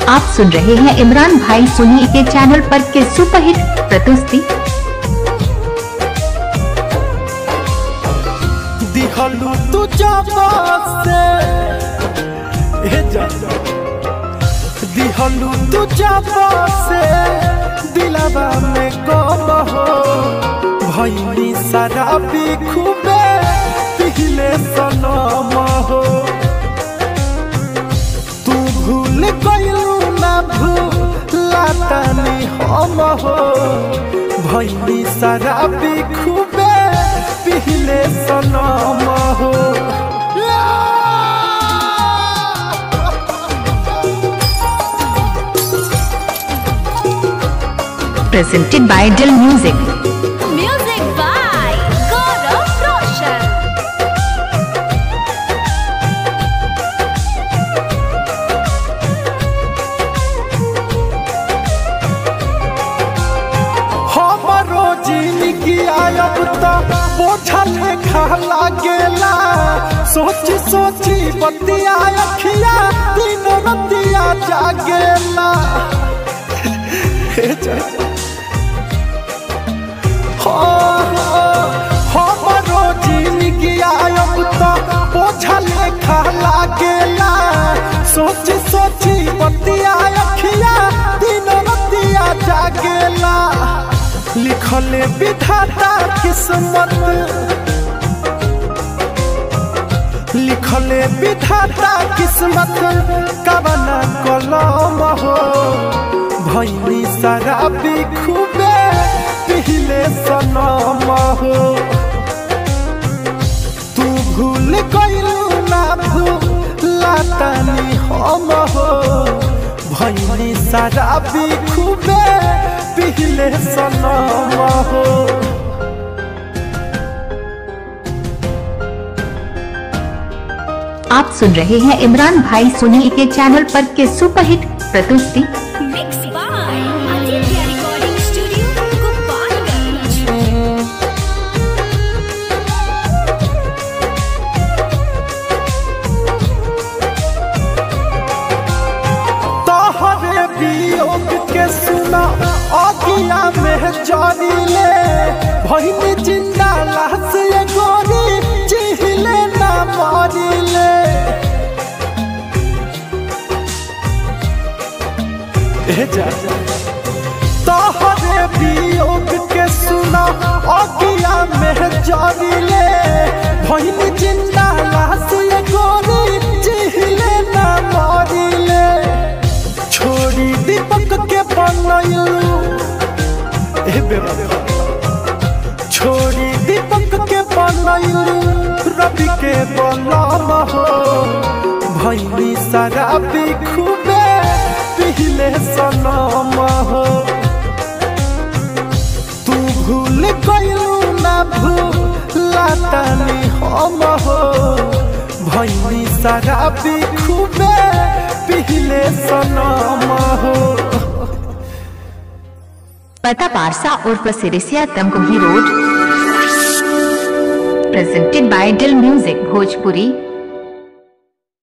आप सुन रहे हैं इमरान भाई सोनी के चैनल पर के सुपरहिट प्रस्तुति दिखलू तू जबा से ए जा दिखलू तू जबा से दिलवा में गम हो भैनी शराबी खूबे पिघले सनम हो तू भूल गइलू ना भूला तनी हम हो भैनी शराबी खूबे पिघले सनम हो presented by Dill Music. Music by Gaurav Roshan. हमरो जिंदगी आयब त बोझल खा लागेला सोची सोची बतिया अखिया दिन रतिया जागेला हे जा हाँ, हाँ, हमरो जिंदगी आयब त बोझल खा लागेला सोची सोची बतिया अखिया दिन रतिया जागेला लिखले विधाता किस्मत लिखले विधाता किस्मत कवना कलम हो भैनी शराबी खूबे पिहिले सनम हो तू भूल गइलू ना भूला तनी हम हो भैनी शराबी खूबे पिहिले सनम हो आप सुन रहे हैं इमरान भाई सोनी के चैनल पर के सुपरहिट प्रस्तुति Mixed by Aditya Recording Studio, Gopalganj. तोहरे वियोग के सुना अगिया में जानी ले भइनी जिंदा लाश ये गोरी चिहिले ना मारी ले ए जा तोहरे वियोग के सुना अगिया में जानी ले भइनी जिंदा लाश ये गोरी चिहिले ना मारी ले छोड़ी दीपक के बनलू ए बेबा छोड़ी दीपक के बनलू रवि के बलम हो भैनी शराबी खूबे पिहिले सनम हो तू भूल गइलू ना भूला तनी हम हो भैनी शराबी खूबे पिहिले सनम हो पता पारसा उर्फ Sirisiya Tamkuhi road presented by Dill Music Bhojpuri